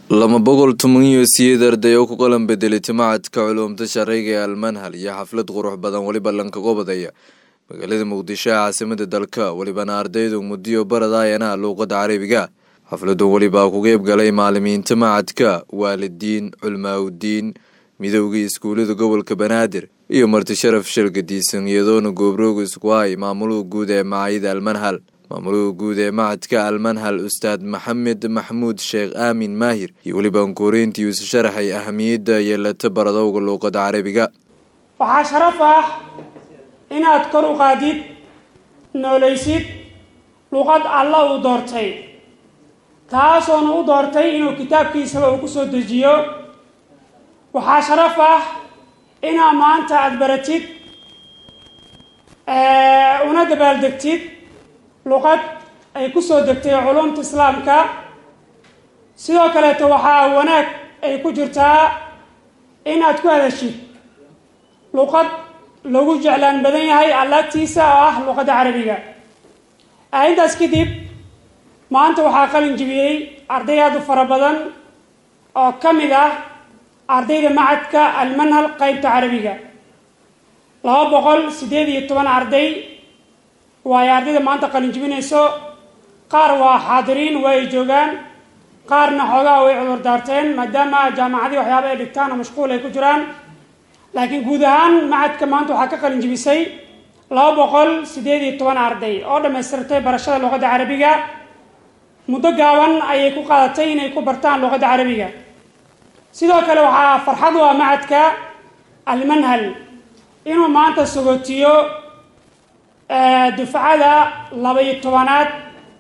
lama boqol toban iyo siyeed arday oo ku qalan bedelay timacadka culuumta sharciga ee almanhal iyo xaflad qurux badan weliba lankaga badaya magaalada muqdisho ee caasimada dalka welibana ardaydu muddiyo baradayana luuqada carabiga xafladan welibaa ku qeyb galay maalimiinta macadka waalidiin culmaaudiin midowgii iskuulada gobolka banaadir iyo marti sharaf shalgadiisan iyadoona goobrooga isku hay maamuluhu guud ee macaayida almanhal maamuluhu guud ee macadka almanhal ustaad maxamed maxmuud sheekh aamin maahir iyo weliba ankuureyntii isu sharaxay ahamiyadda yeelata baradowga luuqada carabiga waxaa sharaf ah inaad kor u qaadid noolaysid luuqad alla uu doortay taasoona u doortay inuu kitaabkiisaba uu ku soo dejiyo waxaa sharaf ah inaa maanta aada baratid una dabaaldegtid luqad ay ku soo degtay culumta islaamka sidoo kaleeto waxaa wanaag ay ku jirtaa inaad ku hadashid luqad lagu jeclaan badan yahay allaagtiisa oo ah luqadda carabiga intaas kadib maanta waxaa qalin jibiyey arday aada u fara badan oo ka mid ah ardayda macadka almanhal qeybta carabiga laba boqol siddeed iyo toban arday waayo ardayda maanta qalin jibinayso qaar waa xaadiriin waa ay joogaan qaarna xoogaa way cudur daarteen maadaama jaamacadii waxyaaba ay dhigtaan oo mashquul ay ku jiraan laakiin guud ahaan macadka maanta waxaa ka qalin jibisay laba boqol siddeed iyo toban arday oo dhammaystirtay barashada luqadda carabiga muddo gaaban ayay ku qaadatay inay ku bartaan luqadda carabiga sidoo kale waxaa farxad u ah macadka almanhal inuu maanta sagootiyo dufcada laba-iyo tobanaad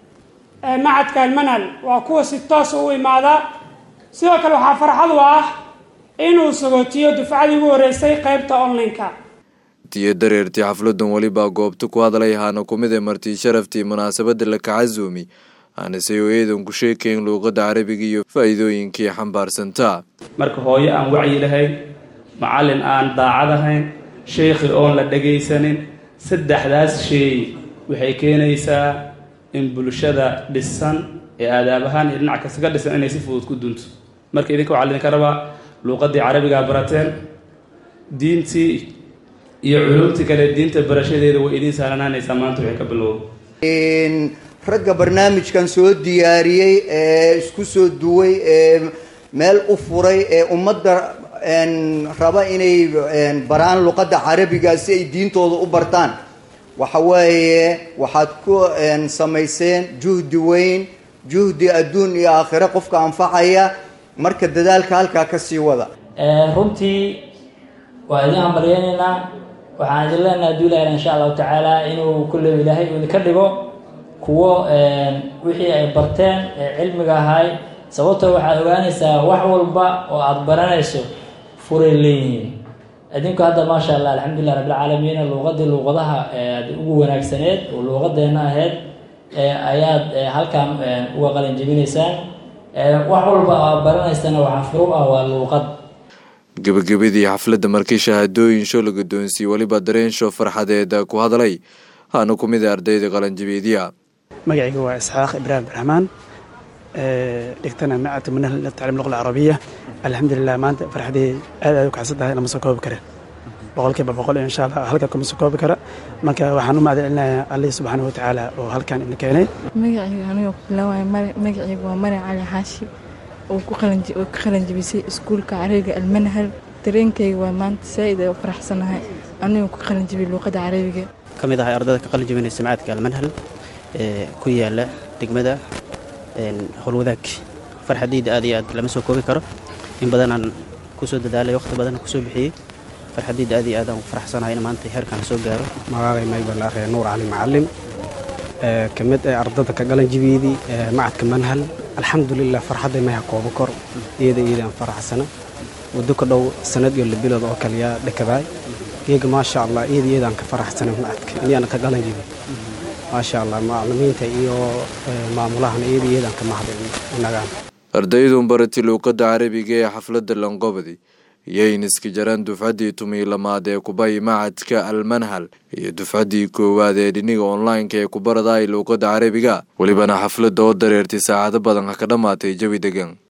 ee macadka almanhal waa kuwa si toosa u imaada sidoo kale waxaa farxad u ah inuu sagootiyo dufcadii ugu horeysay qeybta online-ka tiyo dareertii xafladan welibaa goobta ku hadlay ahaana kumid ee martii sharaftii munaasabada la kacazuumi aanase oo eedan ku sheekayn luuqadda carabiga iyo faa-iidooyinkii xambaarsantaa marka hooyo aan wacyi lahayn macallin aan daacad ahayn sheekhi oon la dhagaysanin saddexdaas sheey waxay keenaysaa in bulshada dhisan ee aadaab ahaan iyo dhinac kasta ka dhisan inay si fudud ku dunto marka idinka waxaa idinka rabaa luuqaddii carabigaa barateen diintii iyo culumtii kale diinta barashadeeda way idiin sahlanaanaysaa maanta waxay ka bilowda ragga barnaamijkan soo diyaariyey ee isku soo duway ee meel u furay ee ummadda raba inay baraan luqadda carabiga si ay diintooda u bartaan waxa weeye waxaad ku samayseen juhdi weyn juhdi adduun iyo aakhire qofka anfacaya marka dadaalka halkaa kasii wada runtii waa idin hambaryeynaynaa waxaan idin leenaha haduu ilahay insha allahu tacaala inuu kulle ilaahay uu idinka dhigo kuwo wixii ay barteen ee cilmiga ahay sababtoo waxaad ogaanaysaa wax walba oo aada baranayso furay leeyihiin idinku hadda maasha allah alxamdulilah rabbilcaalamiin luuqadii luuqadaha ugu wanaagsaneed oo luuqadeena ahayd ayaad halkan uga qalin jebinaysaan wax walba aad baranaysana waxaa furu ah waa luuqad gebagabadii xafladda markii shahaadooyin sho la guddoonsiiyey weliba dareen sho farxadeed ku hadlay haana ku mid a ardayda qalanjabeediya magacayga waa isxaaq ibraahim raxmaan dhigtana macadka manhal tacliim luqa alcarabiya alxamdulilah maanta farxadii aad aad u kacsan tahay lama soo koobi kara boqolkiiba boqol insha allah halka kuma soo koobi kara marka waxaan u mahad celinayaa allih subxaana wa tacaala oo halkan ina keenay magacayga aniga ku bilaawaya magacayga waa mari cali xaashi oo ku qalan jebisay iskuulka carabiga almanhal dareenkayga waa maanta saa-id ay u faraxsanahay anigoo ku qalan jebiyay luuqadda carabiga ka mid ahay ardayda ka qalin jebinaysa macadka almanhal ee ku yaala degmada howlwadaag farxadayda aad iyo aad lama soo koobi karo in badanaan kusoo dadaalay waqti badanna kusoo bixiyey farxadayda aad iyo aad aan faraxsanahay in maanta heerkaan soo gaaro magacay maybal akhe nuur cali macalim ka mid ee ardada ka qalan jibiyeedii macadka manhal alxamdulilah farxadday maya koobo kor iyada iyada aan faraxsana waddo ka dhow sanad iyo labilood oo kaliya dhakabaay iyaga maasha allah iyada iyadaan ka faraxsana macadka inyaana ka qalan jibi maasha allah macalimiinta iyo maamulahana iyada iyadaan ka mahadin inagaan ardaydun barati luuqadda carabiga ee xafladda lanqobadi iyayniska jaraan dufcaddii tumii lamaad ee kubay macadka almanhal iyo dufcaddii koowaad ee dhiniga online-ka ee kubaradaay luuqadda carabiga welibana xafladda oo dareertay saacado badan ha ka dhammaatay jawi degan